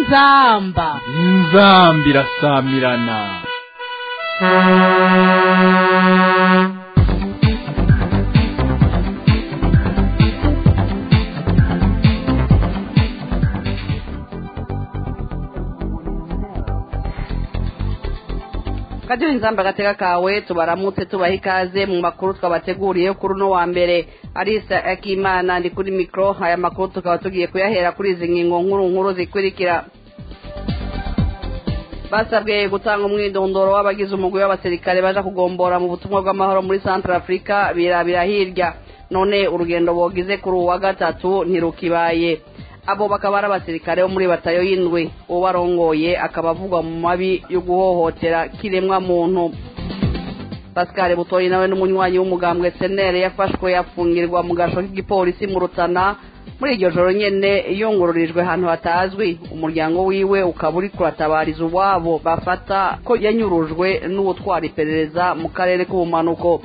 inzamba inzamba irasamirana kadiyo inzamba agateka kawe tubaramutse tubaha ikaze mu makuru twabateguriye kuri uno wa mbere arisa akimana ndi kuri mikoro aya makuru tukaba tugiye kuyahera kuri izi ngingo nkuru nkuru zikurikira basabwe gutanga umwidondoro w'abagize umugwi w'abasirikare baje kugombora mu butumwa bw'amahoro muri centre africa birabira hirya none urugendo bogize kuri uwa gatatu ntirukibaye abo bakaba ari abasirikare bo muri batayo y'indwi ubarongoye akaba avugwa mu mabi yo guhohotera kiremwa muntu pascal butoyi nawe n'umunywanyi w'umugambwe senere yafashwe yafungirwa mu gasho k'igipolisi mu rutana muri iryo joro nyene yungururijwe ahantu hatazwi umuryango wiwe ukaba uri kuratabariza uwabo bafata ko yanyurujwe n'uwutwara iperereza mu karere k'ubumanuko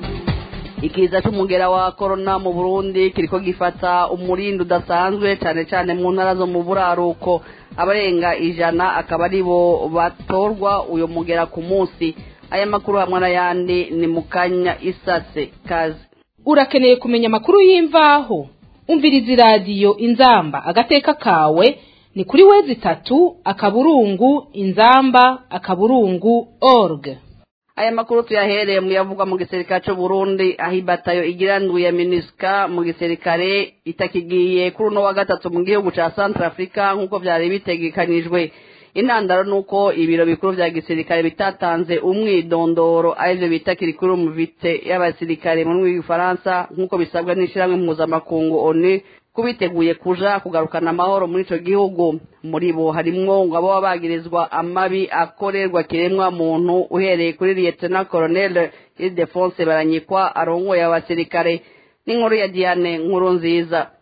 ikiza c'umugera wa korona mu burundi kiriko gifata umurindi udasanzwe cane cane mu ntara zo mu buraruko abarenga ijana akaba ari bo batorwa uyo mugera ku munsi aya makuru hamwe n'ayandi ni mu kanya isase kazi urakeneye kumenya amakuru y'imvaho umviriza iradiyo inzamba agateka kawe ni kuri wezi itatu akaburungu inzamba akaburungu org aya makuru tuyahereye mu yavugwa mu gisirikare c'u Burundi aho ibatayo igira ndwi ya MINUSCA mu gisirikare itakigiye kuri uno wa gatatu mu gihugu ca Central Africa nk'uko vyari bitegekanijwe intandaro nuko ibiro bikuru vya gisirikare bitatanze umwidondoro arivyo bita kirikuru mu vite y'abasirikare mu rurimi rw'igifaransa nk'uko bisabwa n'ishirahamwe mpuzamakungu ONU kubiteguye kuja kugarukana amahoro muri ico gihugu muri bo harimwo ngo abo bagirizwa amabi akorerwa kiremwa muntu uhereye kuri lieutenant colonel Ildefonse Baranyikwa arongoye abasirikare n'inkuru ya Diane nkuru nziza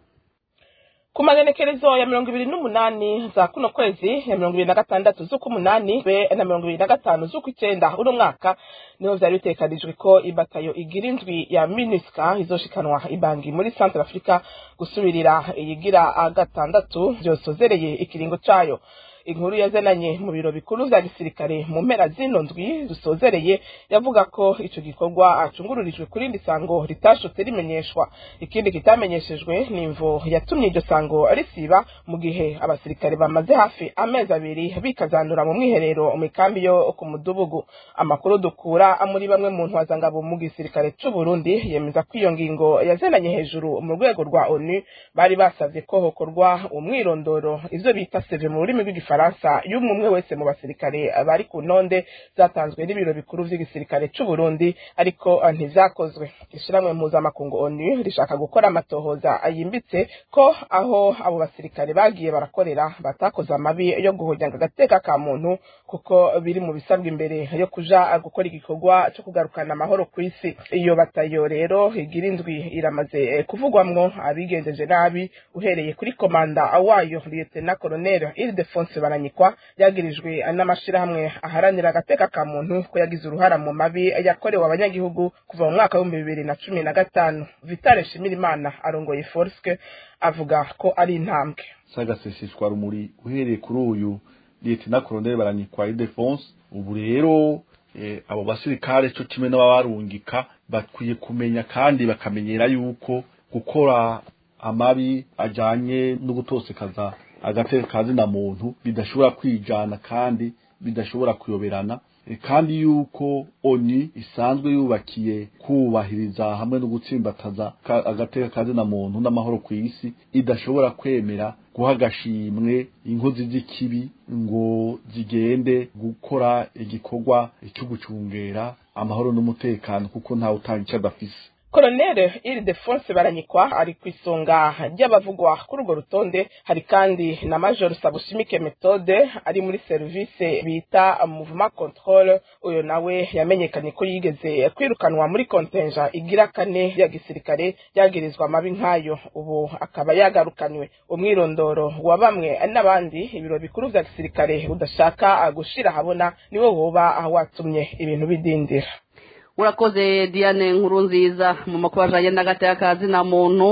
ku magenekerezo ya mirongo ibiri n'umunani za kuno kwezi ya mirongo ibiri na gatandatu z'uk'umunani be na mirongo ibiri na gatanu z'ukw'icenda uno mwaka niho vyari bitekanijwe ko ibatayo igira indwi ya minuska izoshikanwa ibangi muri centre africa gusubirira iyigira gatandatu vyosozereye ikiringo cayo inkuru yazananye mu biro bikuru vya gisirikare mu mpera zino ndwi dusozereye yavuga ko ico gikorwa acungururijwe kuri rindi sango ritashotse rimenyeshwa ikindi kitamenyeshejwe ni imvo yatumye iryo sango risiba mu gihe abasirikare bamaze hafi amezi abiri bikazanura mu mwiherero mu ikambi yo ku mudubugu amakuru dukura muri bamwe mu ntwazangabo mu gisirikare c'u Burundi yemeza ko iyo ngingo yazananye hejuru mu rwego rwa ONU bari basavye ko hokorwa umwirondoro ivyo bita CV mu rurimi rw'igifaransa Faransa y'umwe umwe wese mu basirikare bari ku ntonde zatanzwe n'ibiro bikuru vy'igisirikare c'u Burundi ariko ntivyakozwe ishiramwe mpuzamakungu ONU rishaka gukora amatohoza yimbitse ko aho abo basirikare bagiye barakorera batakoze amabi yo guhonyanga agateka ka muntu kuko biri mu bisabwa imbere yo kuja gukora igikorwa co kugarukana amahoro kw'isi iyo batayo rero igira indwi iramaze kuvugwamwo abigenjeje nabi uhereye kuri komanda wayo Lieutenant Colonel Ildefonse baranyikwa yagirijwe n'amashirahamwe aharanira agateka ka muntu ko yagize uruhara mu mabi yakorewe abanyagihugu kuva mu mwaka w'ibihumbi bibiri na cumi na gatanu vitale shimirimana arongoye forske avuga ko ari intambwe sagaseseshwa rumuri uhereye kuri uyu lieutenant colonel baranyikwa Ildefonse ubu rero eh, abo basirikare co kimwe n'ababarungika bakwiye kumenya kandi bakamenyera yuko gukora amabi ajanye no gutosekaza agateka kazina muntu bidashobora kwijana kandi bidashobora kuyoberana kandi yuko oni isanzwe yubakiye kubahiriza hamwe no gutsimbataza agateka kazina muntu n'amahoro ku isi idashobora kwemera guha agashimwe inkozi z'ikibi ngo zigende gukora igikorwa cyo gucungera amahoro n'umutekano kuko ntawe utanga icyo adafise Colonel Ildefonse Baranyikwa ari ku isonga ry'abavugwa kuri urwo rutonde hari kandi na Major Sabushimike Methode ari muri service bita Mouvement Control uyo nawe yamenyekanye ko yigeze kwirukanwa muri kontenja igira kane ya gisirikare yagirizwa amabi nk'ayo ubu akaba yagarukanywe umwirondoro wa bamwe n'abandi ibiro bikuru vya gisirikare udashaka gushira habona niwo woba watumye ibintu bidindira urakoze diane nkuru nziza mu makuru ajanye n'agateka ka zina muntu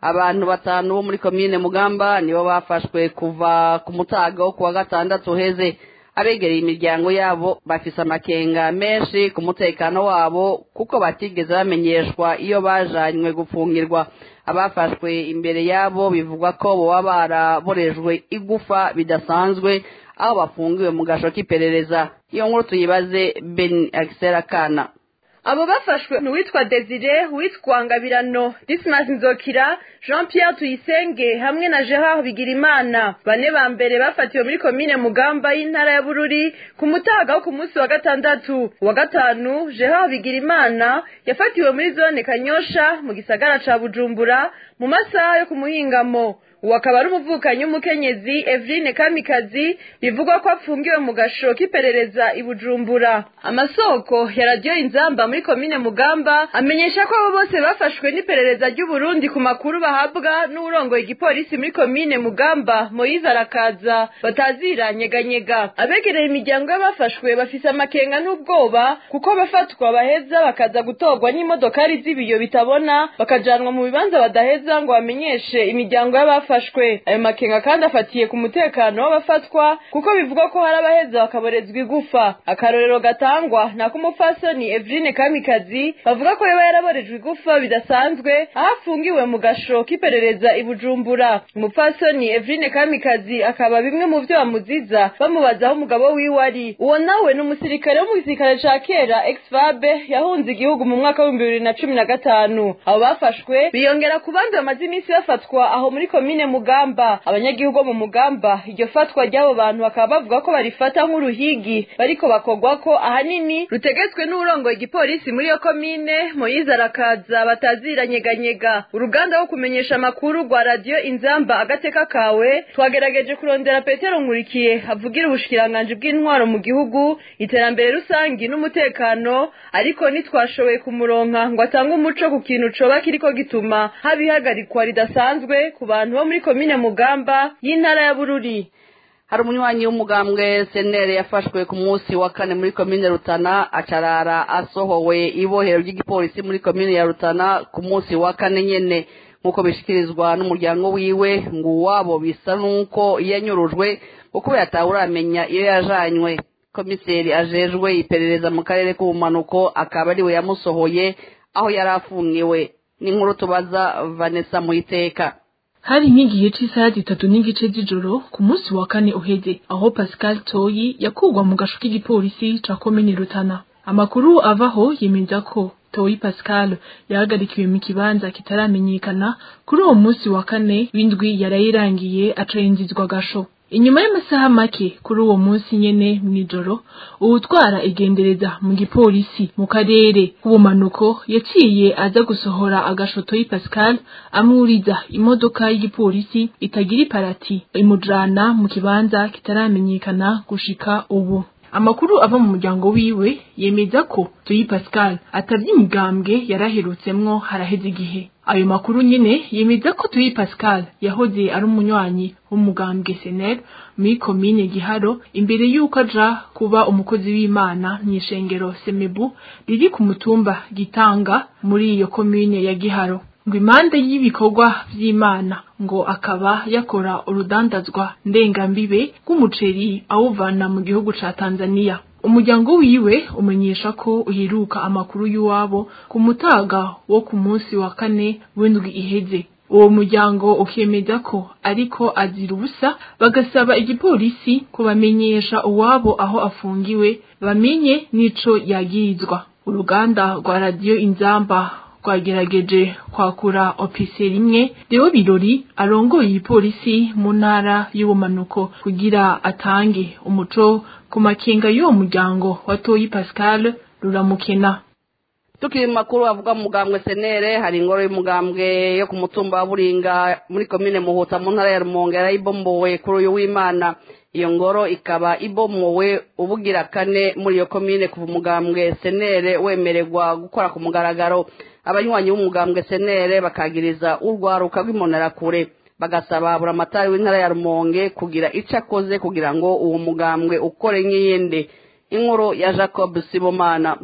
abantu batanu bo muri komine mugamba nibo bafashwe kuva ku mutaga wo kuwa gatandatu uheze abegereye imiryango yabo bafise amakenga menshi ku mutekano wabo kuko batigeze bamenyeshwa iyo bajanywe gufungirwa abafashwe imbere yabo bivugwa ko boba baraborejwe igufa bidasanzwe aho bafungiwe mu gasho k'iperereza iyo nkuru tuyibaze ben akisera kana abo bafashwe ni uwitwa desire uwitwa ngabirano dismas nzokira jean pierre tuyisenge hamwe na gerard bigirimana bane ba mbere bafatiwe muri komine mugamba y'intara ya bururi ku mutaga wo ku munsi wa gatandatu uwa gatanu gerard bigirimana yafatiwe muri zone kanyosha mu gisagara ca bujumbura mu masaha yo ku muhingamo uwo akaba ari umuvukanyi w'umukenyezi Eveline Kamikazi bivugwa ko afungiwe mu gasho k'iperereza i Bujumbura amasoko ya radiyo inzamba muri komine Mugamba amenyesha ko abo bose bafashwe n'iperereza ry'u Burundi ku makuru bahabwa n'urongoye igipolisi muri komine Mugamba Moise Arakaza batazira nyeganyega abegereye imiryango y'abafashwe bafise amakenga n'ubwoba kuko bafatwa baheza bakaza gutorwa n'imodokari z'ibiyo bitabona bakajanwa mu bibanza badaheza ngo bamenyeshe imiryango y'abafashwe bafashwe ayo makenga kandi afatiye ku mutekano w'abafatwa kuko bivugwa ko hari abaheza bakaborezwa igufa akarorero gatangwa ni ak'umupfasoni Eveline Kamikazi bavuga ko yaba yaraborejwe igufa bidasanzwe aho afungiwe mu gasho k'iperereza i Bujumbura umupfasoni Eveline Kamikazi akaba bimwe mu byo bamuziza bamubaza aho umugabo wiwe ari uwo nawe ni umusirikare wo mu gisirikare ca kera ex-fabe yahunze igihugu mu mwaka w'ibihumbi bibiri na cumi na gatanu abo bafashwe biyongera ku bandi bamaze iminsi bafatwa aho muri komine mugamba abanyagihugu bo mu mugamba iryo fatwa ry'abo bantu bakaba bavuga ko barifata nk'uruhigi bariko bakogwa ko ahanini rutegetswe n'urongoye igipolisi muri iyo komine moyize arakaza bataziranyeganyega uruganda rwo kumenyesha amakuru rwa radiyo inzamba agateka kawe twagerageje kurondera petero nkurikiye avugira ubushikiranganji bw'intwaro mu gihugu iterambere rusangi n'umutekano ariko ntitwashoboye kumuronka ngo atange umuco ku kintu coba kiriko gituma haba ihagarikwa ridasanzwe ku bantu bo muri komine mugamba y'intara ya bururi hari umunywanyi w'umugambwe senere yafashwe ku munsi wa kane muri komine rutana acarara asohowe ibohero ry'igipolisi muri komine ya rutana ku munsi wa kane nyene nk'uko bishikirizwa n'umuryango wiwe ngo uwabo bisa n'uko yanyurujwe kuko yatawuramenya iyo yajanywe komiseri ajejwe iperereza mu karere k'ubumanuko akaba ariwe yamusohoye aho yari afungiwe n'inkuru tubaza vanessa muyiteka hari nk'igihe cy'isaha zitatu n'igice z'ijoro ku munsi wa kane uheze aho pascal toyi yakugwa mu gasho k'igipolisi ca komine rutana amakuru avaho yemeza ko toyi pascal yahagarikiwe mu kibanza kitaramenyekana kuri uwo munsi wa kane w'indwi yarayirangiye aca yinjizwa gasho inyuma y'amasaha make kuri uwo munsi nyene mw'ijoro uwutwara igendereza mu gipolisi mu karere k'ubumanuko yaciye aza gusohora agashoto y'i Pascal amwuriza imodoka y'igipolisi itagira iparati imujana mu kibanza kitaramenyekana gushika ubu amakuru ava mu muryango wiwe yemeza ko Toyi Pascal atavye imigambwe yaraherutsemwo haraheze igihe ayo makuru nyene yemeza ko Toyi Pascal yahoze ari umunywanyi w'umugambwe SNL muri komine Giharo imbere yuko aja kuba umukozi w'Imana mw'ishengero Semebu riri ku mutumba Gitanga muri iyo komine ya Giharo ngo impande y'ibikorwa vy'Imana ngo akaba yakora urudandazwa ndengambibe rw'umuceri awuvana mu gihugu ca Tanzania umuryango wiwe umenyesha ko uheruka amakuru y'uwabo ku mutaga wo ku munsi wa kane w'indwi iheze uwo muryango ukemeza ko ariko azira ubusa bagasaba igipolisi kubamenyesha uwabo aho afungiwe bamenye n'ico yagirizwa uruganda rwa radiyo inzamba rwagerageje kwakura ofiseri imwe Deo Birori arongoye igipolisi mu ntara y'ubumanuko kugira atange umuco ku makenga y'uwo muryango wa Toyi Pascal ruramukena tukiri mu makuru avuga mu mugambwe senere hari ingoro y'umugambwe yo ku mutumba wa buringa muri komine muhuta mu ntara ya rumonge yarayibombowe kuri uyu w'imana iyo ngoro ikaba ibomowe ubugira kane muri iyo komine kuva umugambwe senere wemererwa gukora ku mugaragaro abanywanyi b'umugambwe senere bakagiriza urwaruka rw'imbonerakure bagasaba buramatari w'intara ya rumonge kugira icyo akoze kugira ngo uwo mugambwe ukore nk'iyindi inkuru ya jacob sibomana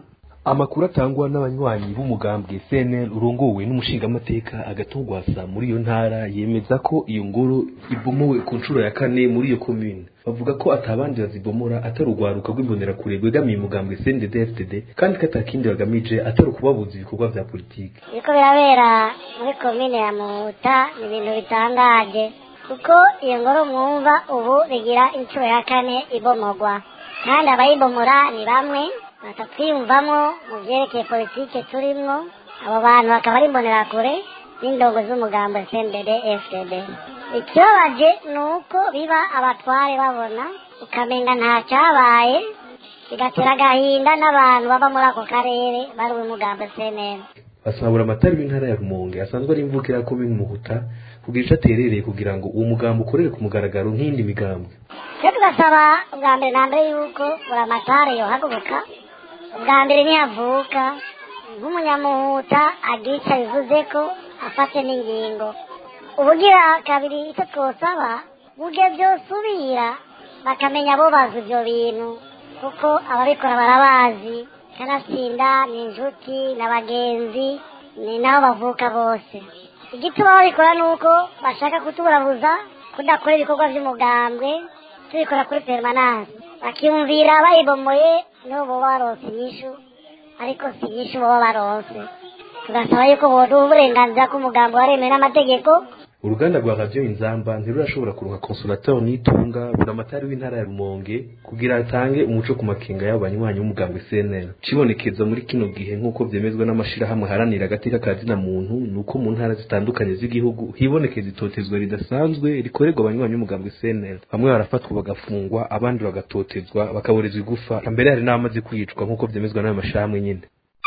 amakuru atangwa n'abanywanyi b'umugambwe CNL urongowe n'umushingamateka agatungwasa muri iyo ntara yemeza ko iyo ngoro ibomowe ku nshuro ya kane muri iyo commune bavuga ko atabandi bazibomora atari urwaruka rw'imbonerakure rwegamiye umugambwe CNDD FDD kandi ko atakindi bagamije atari ukubabuza ibikorwa vya politiki biriko birabera muri komine ya muhuta ni ibintu bitangaje kuko iyo ngoro mwumva ubu rigira inshuro ya kane ibomogwa kandi abayibomora ni bamwe batatwiyumvamo mu vyerekeye politike turimwo abo bantu bakaba ari imbonerakure n'indongo z'umugambo CNDD FDD ikibabaje ni uko biba abatware babona ukamenga nta cyabaye bigatera agahinda n'abantu baba muri ako karere bari umugambo CNL basabura amatari w'intara ya Rumonge asanzwe ari imvukira ko Muhuta kugira ico aterereye kugira ngo uwo mugambo ukorere ku mugaragaro nk'indi migambwe twe tugasaba ubwa mbere na mbere yuko buri amatare yohaguruka ubwa mbere nihavuka nk'umunyamuhuta agira icyo abivuze ko afate n'ingingo ubugira kabiri icyo twosaba buge byosubira bakamenya abo bazi ibyo bintu kuko ababikora barabazi kanatsinda ni inshuti n'abagenzi ni nabo bavuka bose igituma babikora ni uko bashaka kutuburabuza kudakora ibikorwa by'umugambwe tubikora kuri permanence bakiyumvira bayibomoye nibo boba baronse inyishu ariko si inyishu boba baronse tugasaba yuko boduha uburenganzira k'umugambi waremewe n'amategeko uruganda rwa radiyo inzamba ntirurashobora kuronka consolateur nitunga buramatari w'intara ya rumonge kugira atange umuco ku makenga y'abo banywanyi b'umugambwe cnl cibonekeza muri kino gihe nk'uko vyemezwa n'amashirahamwe haranira agateka ka zina muntu ni uko mu ntara zitandukanye z'igihugu hibonekeza itotezwa ridasanzwe rikorerwa abanywanyi b'umugambwe cnl bamwe barafatwa bagafungwa abandi bagatotezwa bakaborezwa igufa mbere hari n'abamaze kwicwa nk'uko vyemezwa n'ayo mashirahamwe nyene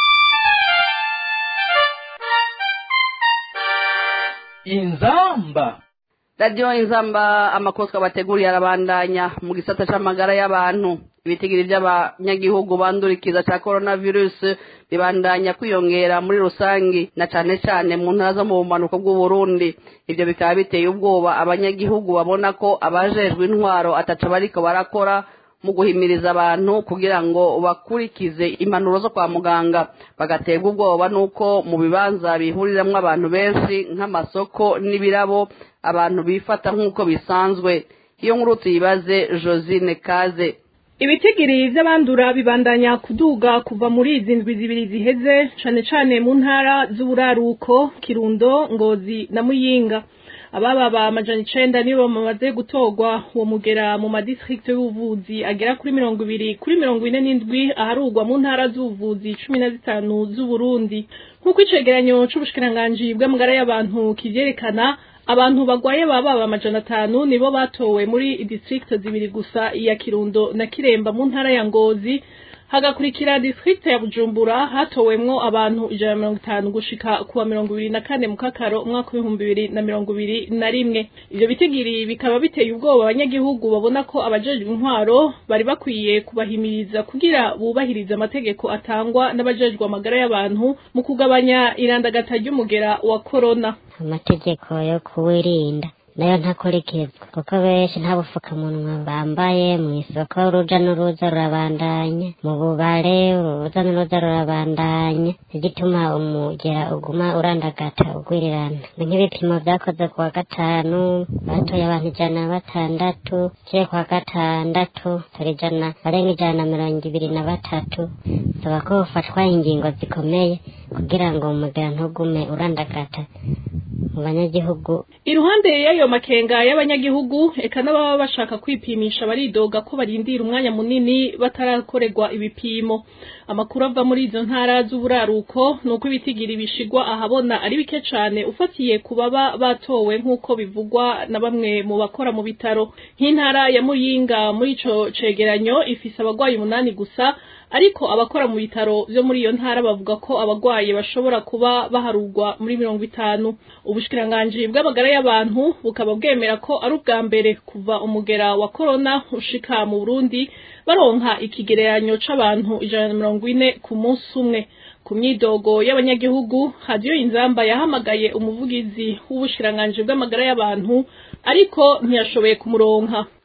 inzamba radiyo inzamba amakuru twabateguriye arabandanya mu gisata c'amagara y'abantu ibitigiri by'abanyagihugu bandurikiza cya coronavirus bibandanya kwiyongera muri rusangi na cane cane mu ntara zo mu bumanuko bw'uburundi ivyo bikaba biteye ubwoba abanyagihugu babona ko abajejwe intwaro ataca bariko barakora mu guhimiriza abantu kugira ngo bakurikize impanuro zo kwa muganga bagaterwa ubwoba n'uko mu bibanza bihuriramwo abantu benshi nk'amasoko n'ibirabo abantu bifata nk'uko bisanzwe iyo nkuru tuyibaze josine kaze ibitigiri vy'abandura bibandanya kuduga kuva muri izi ndwi zibiri ziheze cane cane mu ntara z'uburaruko kirundo ngozi na muyinga abababa amajana icenda nibo bamaze gutorwa uwo mugera mu madistrict y'ubuvuzi agera kuri mirongo ibiri kuri mirongo ine n'indwi aharugwa mu ntara z'ubuvuzi cumi na zitanu z'uburundi nk'uko icegeranyo c'ubushikiranganji bw'amagara y'abantu kivyerekana abantu bagwaye baba amajana atanu nibo batowe muri district zibiri gusa iya kirundo na kiremba mu ntara ya ngozi hagakurikira district ya bujumbura hatowemwo abantu ijana na mirongo itanu gushika kuwa mirongo ibiri na kane mu kakaro umwaka w'ibihumbi bibiri na mirongo ibiri na rimwe ivyo bitigiri bikaba biteye ubwoba abanyagihugu babona ko abajejwe intwaro bari bakwiye kubahimiriza kugira bubahirize amategeko atangwa n'abajejwe amagara y'abantu mu kugabanya irandagata ry'umugera wa korona amategeko yo kuwirinda nayo ntakurikizwa kuko benshi nta bufukamunwa bambaye mu isoko uruja n'uruza rurabandanya mu bubare uruza n'uruza rurabandanya igituma umugera uguma urandagata ugwirirana nk'ibipimo vyakoze ku wa gatanu batoye abantu ijana na batandatu kire ku wa gatandatu turi ijana barenga ijana na mirongo ibiri na batatu saba ko bufatwa ingingo zikomeye kugira ngo umugera ntugume urandagata mu banyagihugu iruhande y'ayo makenga y'abanyagihugu eka n'ababa bashaka kwipimisha baridoga ko barindira umwanya munini batarakorerwa ibipimo amakuru ava muri izo ntara z'uburaruko ni uko ibitigiri bishigwa ahabona ari bike cane ufatiye ku baba batowe nk'uko bivugwa na bamwe mu bakora mu bitaro nk'intara ya muyinga muri ico cegeranyo ifise abagwayi umunani gusa ariko abakora mu bitaro vyo muri iyo ntara bavuga ko abagwayi bashobora kuba baharugwa muri mirongo itanu ubushikiranganji bw'amagara y'abantu bukaba bwemera ko ari ubwa mbere kuva umugera wa korona ushika mu burundi baronka ikigereranyo c'abantu ijana na mirongo ine ku munsi umwe ku myidogo y'abanyagihugu radiyo inzamba yahamagaye umuvugizi w'ubushikiranganji bw'amagara y'abantu ariko ntiyashoboye kumuronka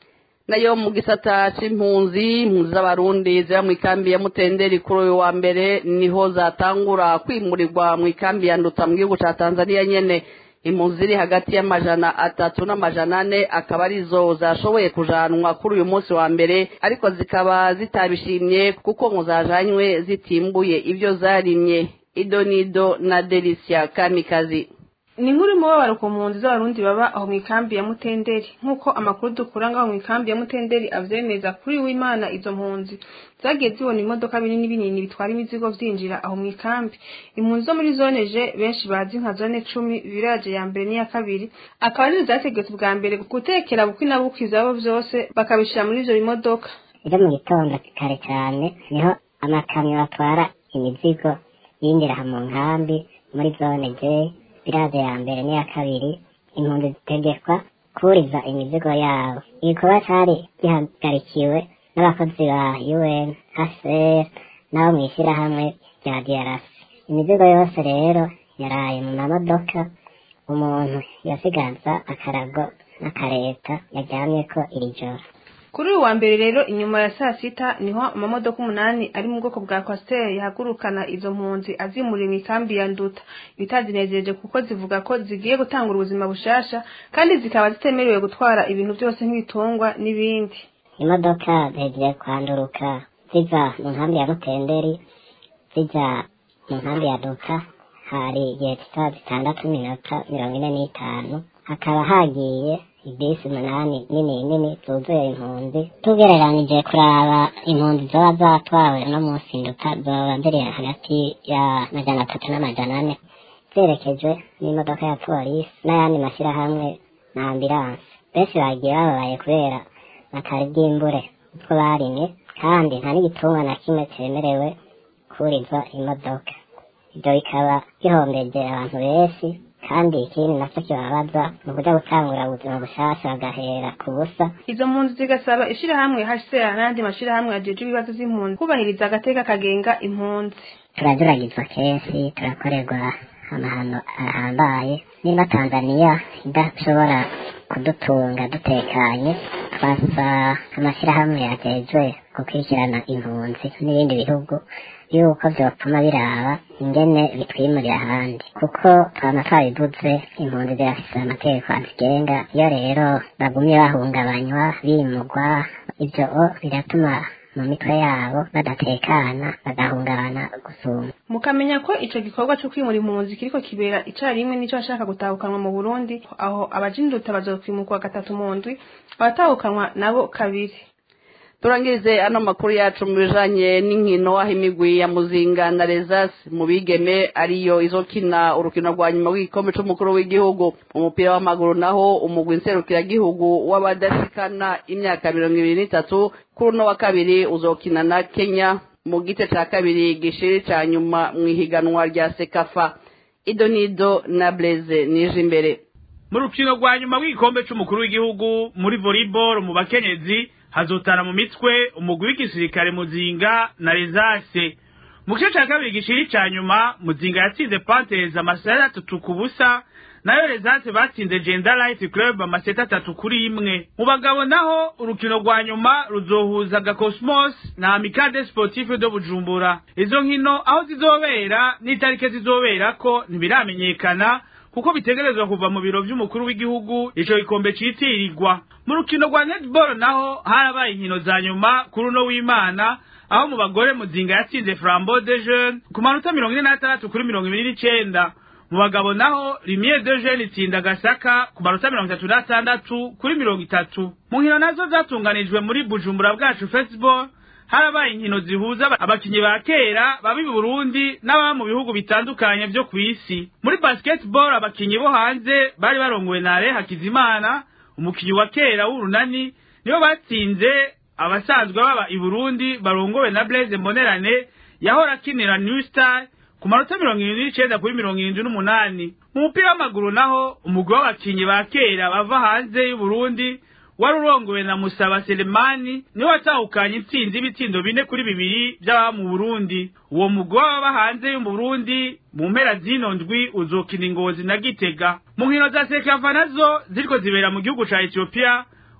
nayo mu gisata c'impunzi impunzi z'abarundi ziba mu ikambi ya mutenderi kuri uyu wa mbere niho zatangura kwimurirwa mu ikambi ya nduta mu gihugu ca tanzania nyene impunzi ziri hagati y'amajana atatu n'amajana ane akaba arizo zashoboye kujanwa kuri uyu munsi wa mbere ariko zikaba zitabishimye kuko ngo zajanywe zitimbuye ivyo zarimye idonido na delisia kamikazi ni inkuru y'umubabaro ku mpunzi z'abarundi baba aho mu ikambi ya mutenderi nk'uko amakuru dukura ngaho mu ikambi ya mutenderi avyemeza kuri w'imana izo mpunzi zagiye zibona imodoka binini binini bitwara imizigo vyinjira aho mu ikambi impunzi zo muri zone je benshi bazi nka zone cumi viraje ya mbere n'iya kabiri akaba arizo zategetse ubwa mbere gutekera bukwi na bukwi zabo vyose bakabishira muri ivyo bimodoka ejo mu gitondo kare cyane niho amakamyo atwara imizigo yinjira aha mu nkambi muri zone je biraje ya mbere n'iya kabiri impunzi zitegekwa kuriza imizigo yabo igikorwa cari gihagarikiwe n'abakozi ba un hcr n'abo mu ishyirahamwe rya drc imizigo yose rero yaraye mu mamodoka umuntu yasigaza akarago n'akareta yaryamyeko iri joro kuri uyu wa mbere rero inyuma ya saa sita niho amamodoka umunani ari mu bwoko bwa kwasiteri yahagurukana izo mpunzi azimuriye mu ikambi ya nduta bitazinejeje kuko zivuga ko zigiye gutangura ubuzima bushasha kandi zikaba zitemerewe gutwara ibintu byose nk'ibitungwa n'ibindi imodoka zigiye kwanduruka ziva mu nkambi ya mutenderi zijya mu nkambi ya duka hari igihe saa zitandatu n'iminota mirongo ine n'itanu hakaba hagiye ibisi umunani nini nini zuzuye impunzi tugereranije kuraba impunzi zoba zatwawe no munsi nduka zoba ziri hagati ya majana atatu n'amajana ane zerekejwe n'imodoka ya polisi n'ayandi mashyirahamwe na ambilanse benshi bagiye bababaye kubera batari bwimbure utwo barimye kandi nta n'igitungwa na kimwe cyemerewe kurizwa imodoka ibyo bikaba gihombeje abantu benshi kandi ikindi nacyo kibabaza ni ukuja gutangura ubuzima bushasha bagahera ku busa izo mpunzi zigasaba ishirahamwe hcr n'ayandi mashirahamwe ajejwe ibibazo z'impunzi kubahiriza agateka kagenga impunzi turajuragizwa kenshi turakorerwa amahano ahambaye niba tanzaniya idashobora kudutunga dutekanye twasa amashyirahamwe yajejwe gukurikirana impunzi n'ibindi bihugu yuko vyotuma biraba ingene bitwimurira ahandi kuko twama twabivuze impunzi zirafise amategeko azigenga iyo rero bagumye bahungabanywa bimugwa ivyo biratuma mu mitwe yabo badatekana bagahungabana gusumba mukamenya ko ico gikorwa co kwimura impunzi kiriko kibera icarimwe nico bashaka gutahukanwa mu burundi aho abajinduta bazokwimurwa gatatu mu ndwi abatahukanwa nabo kabiri turangirize ano makuru yacu mu bijanye n'inkino aho imigwi ya muzinga na rezasi mu bigeme ariyo izokina urukino rwa nyuma rw'igikombe c'umukuru w'igihugu umupira w'amaguru naho umugwi nserukiragihugu w'abadashikana imyaka mirongo ibiri n'itatu kuri uno wa kabiri uzokina na kenya mu gice ca kabiri gishiri ca nyuma mw'ihiganwa rya sekafa idonido na blaze nije imbere mu rukino rwa nyuma rw'igikombe c'umukuru w'igihugu muri volleyball mu bakenyezi hazotana mu mitwe umugwi w'igisirikare muzinga na rezase mu gice ca kabiri gishiri ca nyuma muzinga yatsinze pantereza amaseta atatu ku busa nayo rezase batsinze genda light club amaseta atatu kuri imwe mu bagabo naho urukino rwa nyuma ruzohuza gakosmos na amicade sportif de bujumbura izo nkino aho zizobera n'itarike zizoberako ntibiramenyekana kuko bitegerezwa kuva mu biro vy'umukuru w'igihugu ico gikombe citirirwa mu rukino rwa netball naho harabaye inkino za nyuma kuri uno w'imana aho mu bagore muzinga yatsinze flambeau de jeune ku manota mirongo ine n'atandatu kuri mirongo ibiri n'icenda mu bagabo naho rimie de jeune itsinda gasaka ku manota mirongo itatu n'atandatu kuri mirongo itatu mu nkino nazo zatunganijwe muri bujumbura bwacu festival harabaye inkino zihuza abakinyi ba kera baba i Burundi n'ababa mu bihugu bitandukanye vyo kw'isi muri basketball abakinyi bo hanze bari barongowe na Ale Hakizimana umukinyi wa kera w'urunani nibo batsinze abasanzwe baba i Burundi barongowe na Blaise Mbonerane yahora akinira New Star ku manota mirongo irindwi n'icenda kuri mirongo irindwi n'umunani mu mupira w'amaguru naho umugwi w'abakinyi ba kera bava hanze y'u Burundi wari urongowe na Musaba Selemani niwe watahukanye intsinzi y'ibitsindo bine kuri bibiri by'ababa mu Burundi uwo mugwi w'ababa hanze y'u Burundi mu mpera zino ndwi uzokina ingozi na Gitega mu nkino za Sekafa nazo ziriko zibera mu gihugu ca Ethiopia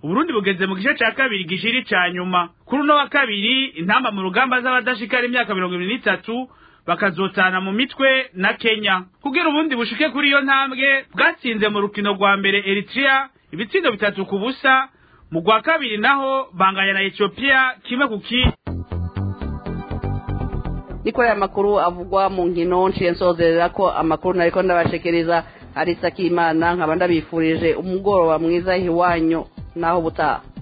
uburundi bugeze mu gice ca kabiri gishiri ca nyuma kuri uno wa kabiri intamba mu rugamba z'abadashikara imyaka mirongo ibiri n'itatu bakazotana mu mitwe na kenya kugira ubundi bushike kuri iyo ntambwe bwatsinze mu rukino rwa mbere eritrea ibitsindo bitatu ku busa mu rwa kabiri naho banganya na ethiopia kimwe ku kindi niko aya makuru avugwa mu nkino nciye nsozerera ko amakuru nariko ndabashikiriza ari sakimana nkaba ndabifurije umugoroba mwiza iwanyu naho butaha